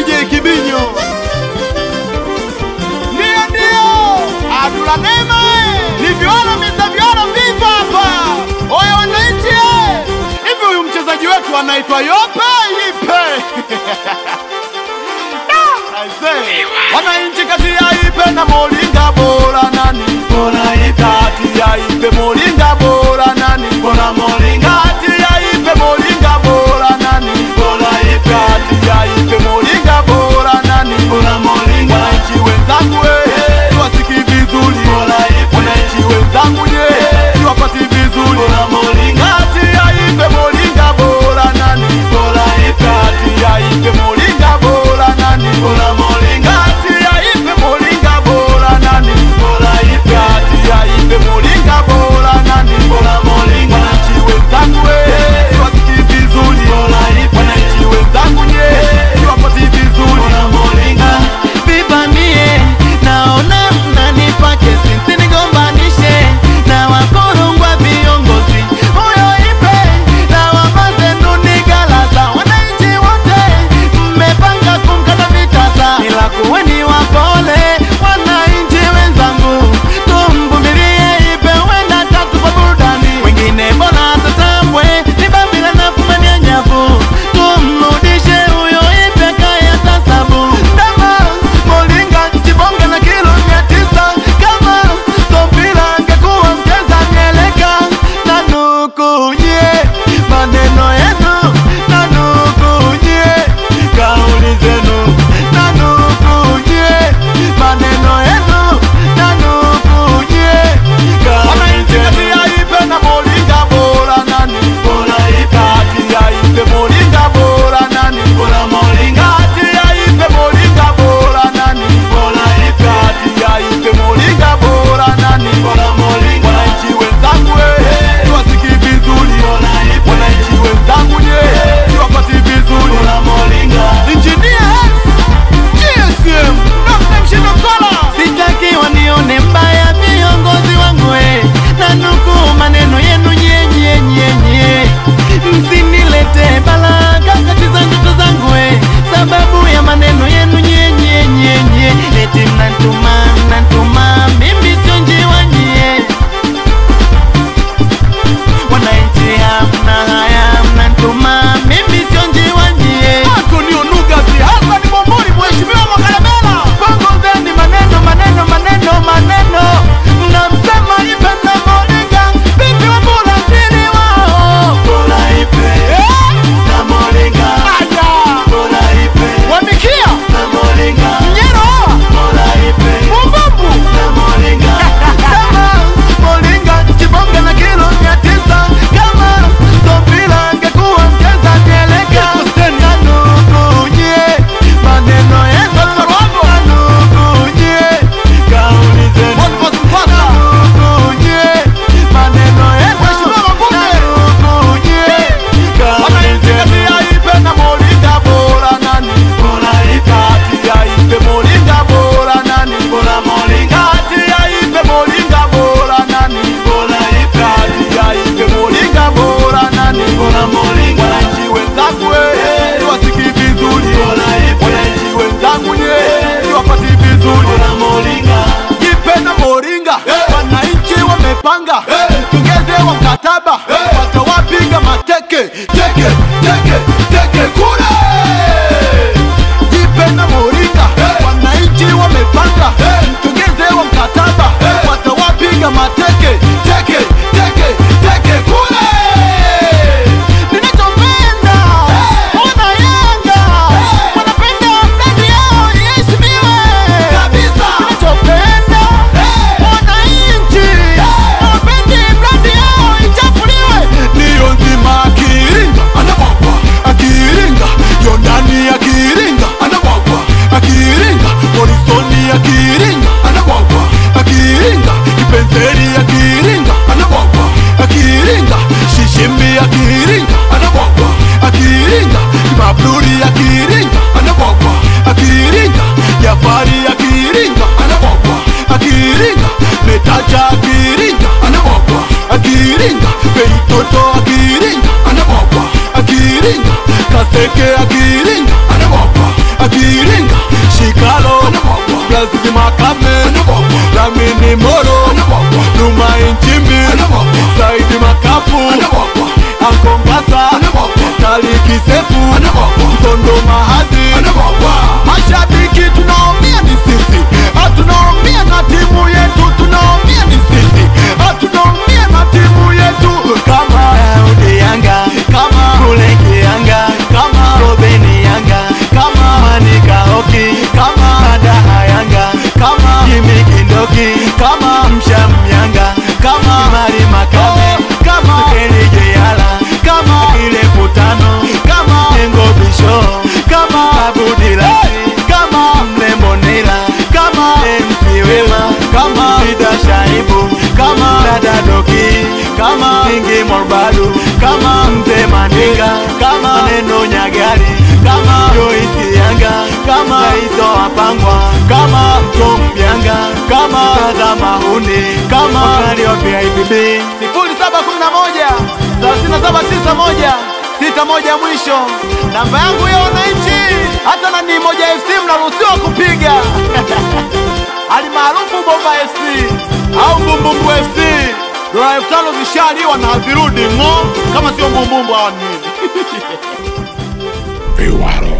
DJ Kibinyo. Ndio ndio. Adula Neema. Ni viola Mr. Viola viva hapa. Oya wananchi eh. Hivi huyu mchezaji wetu anaitwa Yope Ipe. Aisee. Wananchi kati ya Ipe na Molinga bora nani? Bora Ipe. Kati ya Ipe Molinga bora nani? Bora Molinga. Kati ya Ipe Molinga bora nani? Bora Ipe. Kati ya Ipe Molinga bora nani? Bora Molinga. Wananchi wenzangu eh, siwasiki vizuri. Bora Ipe. Wananchi wenzangu je, siwapati vizuri. Bora Molinga. Kati ya Ipe Molinga bora nani? Bora Ipe. Kati ya Ipe Molinga bora nani? Bora Molinga. Kati ya Ipe Molinga bora nani? Bora Ipe. Kati ya Ipe Molinga bora nani? Bora Molinga. Wananchi wenzangu eh, siwasiki vizuri. Bora Ipe. Wananchi wenzangu je, siwapati vizuri. Bora Molinga. vivamie naona mnanipa kesi msinigombanishe na wakorongwa viongozi huyo ipe na wamazenunigalaza wananchi wote mmepanga kumkata vitasa ila kuweni wapole wananchi wenzangu tumvumilie ipe wenda tatupa burudani wengine mbona tatambwe ni babila na fumania nyavu tumrudishe huyo ipe kaya tasabu ndama molinga chibonge na kilo mia tisa kama sopila angekuwa mcheza mieleka na nukunye maneno yenu na nukunye kauli zenu na nukunye maneno yenu na nukunye kauli Wananchi kati zenu ya Ipe na Molinga bora nani? Bora Ipe. Kati ya Ipe Molinga bora nani? Bora Molinga. Kati ya Ipe Molinga bora nani? Bora Ipe. Kati ya Ipe Molinga bora nani? Bora Molinga. Wananchi wenzangu eh, siwasiki vizuri. Bora Ipe. Wananchi wenzangu je, siwapati vizuri. Bora Molinga. Engineer X, GSM, Dr. Mshindo Kola. sitaki wanione mbaya viongozi wangu eh, na nukuu maneno yenu nyenyenyenyenye msinilete balaka katiza ndoto zangu eh, sababu ya maneno yenu nyenyenyenyenye eti mnantuma mnantuma mimi sio njiwanyie wananchi hamna haya mnantuma mimi sio njiwanyie Antonio Nugas, Hassan Bombori, Mheshimiwa Makalemela. Pangozeni maneno maneno maneno maneno, mnamsema Ipe na Molinga, vipi Wambura mpili wao? Eh? Aya. Wamikia. Mnyero. Mumbumbu. Kama Molinga chibonge na kilo mia tisa, kama Sopila angekuwa mcheza mieleka, nanukunye maneno yenu, nanukunye kauli zenu Boniface Mpasa. Nanukunye maneno yenu, Mheshimiwa Mabunge. nanukunye kauli Wananchi zenu kati ya Ipe na Molinga bora nani? Kati ya Ipe Molinga bora nani? Kati ya Ipe Molinga bora nani? Kati ya Ipe Molinga bora nani? Wananchi wenzangu eh, siwasiki vizuri. Wananchi wenzangu nye, siwapati vizuri. Ipe na Moringa wananchi wamepanga mtongeze wa mkataba watawapiga mateke teke teke teke kule. Ipe na Moringa wananchi wamepanga mtongeze wa mkataba watawapiga mateke teke teke teke kule. Ninachopenda wana Yanga wanapenda mradi yao iheshimiwe Kabisa. Ninachopenda wananchi hawapendi mradi yao ichafuliwe. Ndiyo nzima akiringa anabwagwa, akiringa yo ndani akiringa anabwagwa, akiringa Morrisoni akiringa anabwagwa, akiringa Kipenseri akiringa anabwagwa, akiringa Shishimbi akiringa anabwagwa, akiringa Kimabluri akiringa anabwagwa, akiringa Jafari akiringa anabwagwa, akiringa Metacha akiringa anabwagwa, akiringa Feitoto akiringa anabwagwa, akiringa Kaseke akiringa anabwagwa, akiringa Yazidi Makame, Lamini Moro, Numa Inchimbi, Saidi Makapu, Ankongasa, Taliki Sefu, Mtondo Mahadi. Mashabiki tunaumia ni sisi, hatunaumia na timu yetu, tunaumia ni sisi, hatunaumia na timu yetu kama Daudi Yanga kama Kuleke Yanga kama Robeni Yanga kama Manika Hoki kama Madaha Yanga kama Jimmy Kindoki kama Msham Yanga kama Mari Makame kama Sekeli Jeyala kama Ile Putano kama Nengo Bisho kama Abudilasi kama Mlembo Nila kama MC Wema kama Sida Shaibu kama Dada Doki kama Kingi Morbadu kama Mzee Mandinga Kama. Maneno Nyagari kama Joyce Yanga Kama. Saizo Apangwa kama Tom Yanga Kama. Dada Mahuni Kama. Wakali wa PIBB sifuri saba kumi na moja thelathini na saba tisa moja sita moja mwisho. Namba yangu ya wananchi, hata na ni moja FC mnaruhusiwa kupiga alimaarufu Bomba FC au Mbumbumbu FC. Dola elfu tano zishaliwa na hazirudi ng'o, kama sio Mbumbumbu hawa ni nini? Viwaro